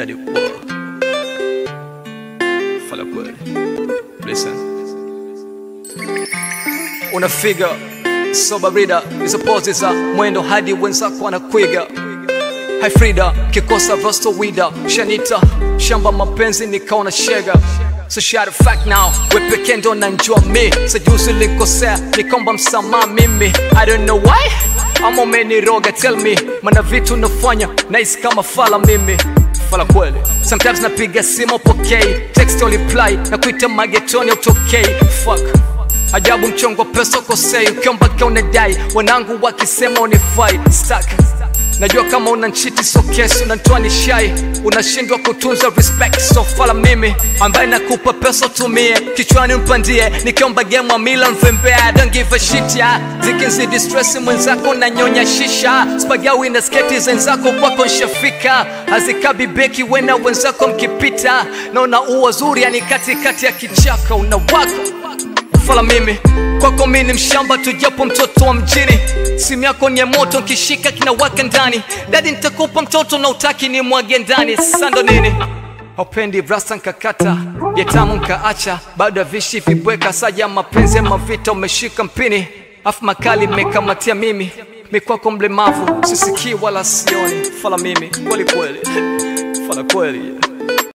Kadi Whoa. Fala kweli. Listen. Una figure so barida hizo pose za mwendo hadi wenzako wanakwiga Hai Frida kikosa rosto wida shanita shamba mapenzi nikaona shega So shout a fact now we pekee ndo nanjua mi sajuzi likosea nikomba msamaha mimi I don't know why ama umeniroga tell me mana vitu nafanya nice kama fala mimi fala kweli sometimes napiga simu pokei text or reply na kuita magetoni utokei fuck ajabu mchongo wa pesa kosei ukiomba kia unadai wanangu wakisema unifai stuck najua kama una nchiti so kesi unantoa ni shai unashindwa kutunza respect so fala mimi ambaye nakupa pesa tumie kichwani mpandie nikiomba game wa mila mvembea don't give a shit ya zikinzidi stress mwenzako na nyonya shisha spagawi na sketi zenzako kwako nshafika hazikabi beki wena wenzako mkipita naona ua zuri yani katikati ya kichaka unawaka fala mimi kwako mi ni mshamba tujapo mtoto wa mjini simu yako ni ya moto nkishika kinawaka ndani dadi nitakupa mtoto na utaki ni mwage ndani sando nini haupendi rasta nkakata yetamu nkaacha bado ya vishi vibweka saja mapenzi ama vita umeshika mpini afu makali mmekamatia mimi mikwako mlemavu sisikii wala sioni fala mimi kweli kweli fala kweli